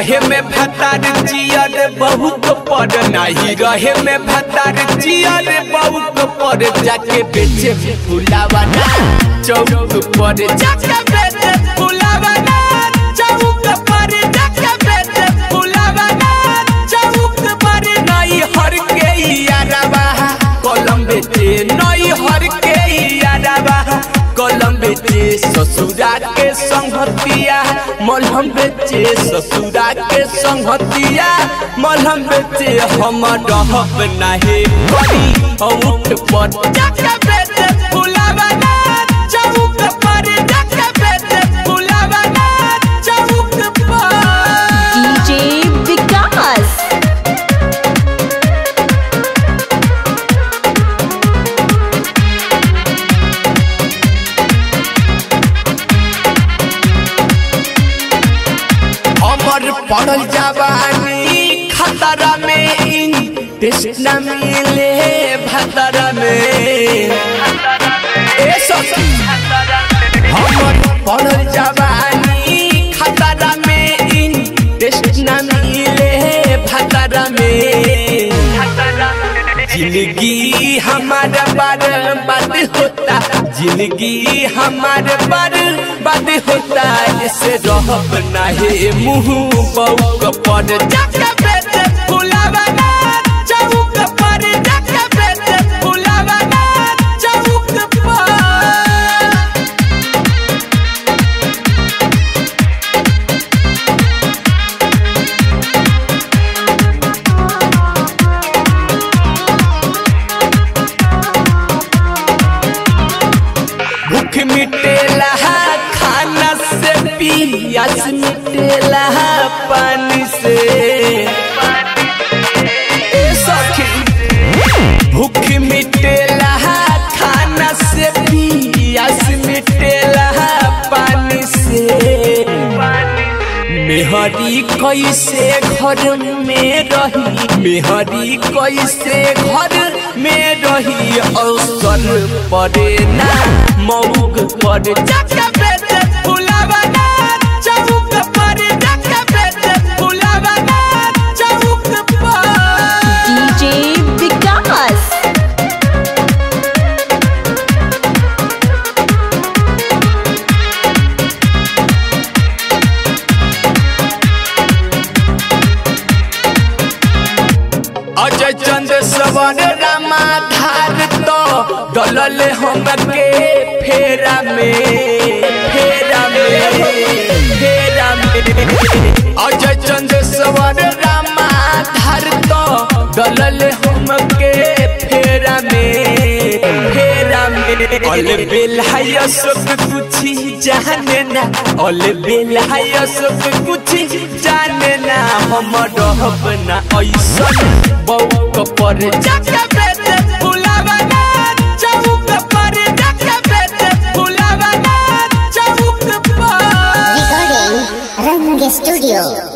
रहे में भतार जियर बहुत पर नहीं रहे में भतार जियर बहुत पर जाके बेचे फुलावा ना चौक पर जाके बेचे फुलावा ना चौक पर जाके बेचे फुलावा ना चौक पर नहीं हर के यारवा कलम बेचे नहीं हर के यारवा कलम बेचे ससुरा के संगतिया मलहम बेचे ससुरा के संगतिया मलहम बेचे हम रहब नाही करी औट पर जाके बेचे फुलावा ना चौक पर जाके बेचे फुलावा ना चौक पर डीजे विकास अमर पड़ल जवानी खतरा में इन टेस्ट न मिले भतरा में ए सखी हमर पड़ल जवानी खतरा में इन टेस्ट न मिले भतरा में जिंदगी हमारा बर्बाद होता जिंदगी हमारे बर्बाद होता इसे रहब नाही मुंह बउक पर जाके बेटे फुलावा ना चौक पर जाके बेटे फुलावा ना चौक पर भूख मिटेला खाना से पियास मिटेला पानी से ए सखी भूख मिटेला खाना से पियास मिटेला पानी से मेहरी कैसे घर में रही मेहरी कैसे घर में रही अवसर पड़े ना मऊग पर जाके बेटे फुलावा ना चौक पर जाके बेटे फुलावा ना चौक पर डीजे विकास अजय चंद्र सवर रामाधार तो डलल हमके फेरा में फेरा में फेरा में अजय चंद्र सवर रामाधार तो डलल हमके फेरा में फेरा में अल बेलाय सब कुछ जाने ना अल बेलाय सब कुछ जाने ना हम रहब ना ऐसन बउक पर जाके बेटे फुलावा ना चौक पर जाके बेटे फुलावा ना चौक पर Recording Range Studio.